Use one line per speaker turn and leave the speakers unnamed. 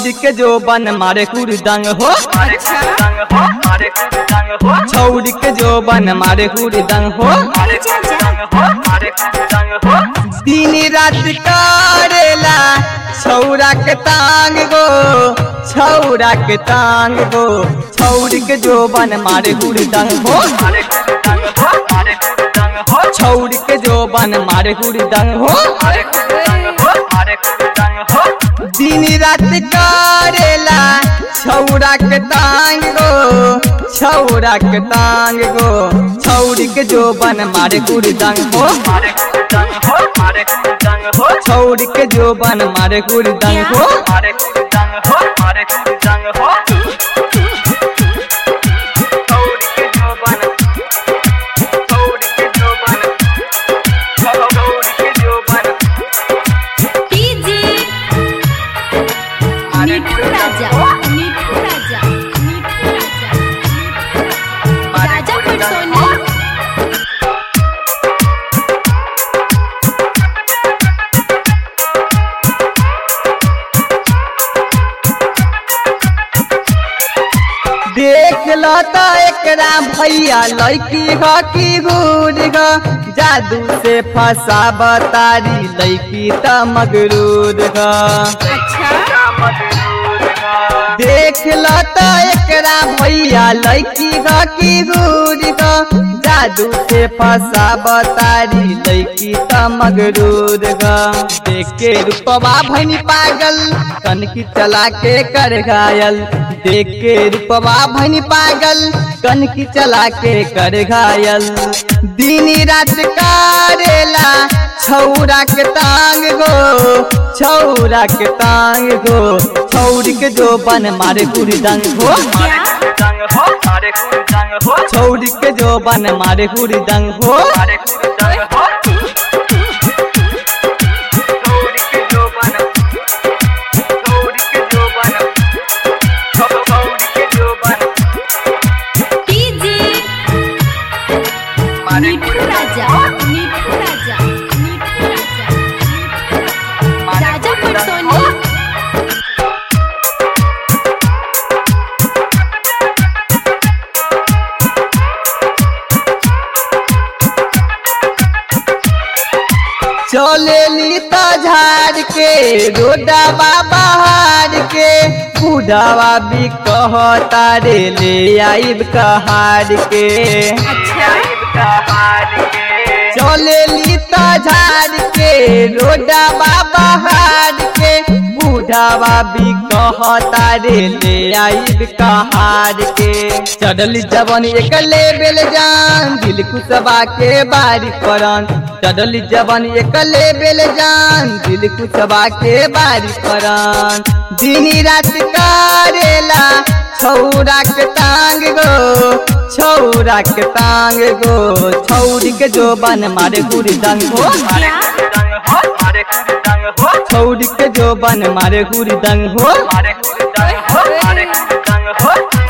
छौड़ के जो बन मारे कुरदंग हो छौड़ के जो बन मारे कुरदंग हो दिन रात करेला छौरा के तांग गो छौरा के तांग गो छौड़ के जो बन मारे हुरदंग हो छौड़ के जो बन मारे हुरदंग हो दिन रात करेला छौरा के तांग गो छौरा के तांग गो छौड़ के जो बन मारे हुरदंग हो छौड़ के जो बन मारे हुरदंग हो
डीजे मिठू राजा मिठू राजा मिठू राजा राजा पटसोनी
देख लो तो एकरा भैया लड़की ह की गुर ग जादू से फंसा बतारी लड़की त मगरूर ग देख लो तो एकरा भैया लड़की ग की गुर ग जादू से फंसा बतारी लड़की त मगरूर ग देख के रूपवा भनी पागल कनकी चला के कर घायल देख के रूपवा भनी पागल कनकी चला के कर घायल दिन रात करेला छौरा के तांग गो छौरा के तांग गो छौर के जो बन मारे कुरदंग हो छौर के जो बन मारे कुरदंग हो
डीजे मिठू राजा मिठू राजा मिठू राजा राजा पटसोनी
चलेली त झाड़ के रोडवा बहार के बुढ़ावा भी कहता रे ले आइब कहार के चलेली त झाड़ के रोडवा बहार के बुढ़ावा भी कहता रे ले आइब कहार के चढ़ल जवन एक लेबेल जान दिल कुसबा के बारी परन चढ़ल जवन एक लेबेल जान दिल कुसबा के बारी परन दिन रात करेला छौरा के तांग गो छौरा के तांग गो छौरी के जो बन मारे गुरदंग हो छौरी के जो बन मारे गुरदंग हो
मारे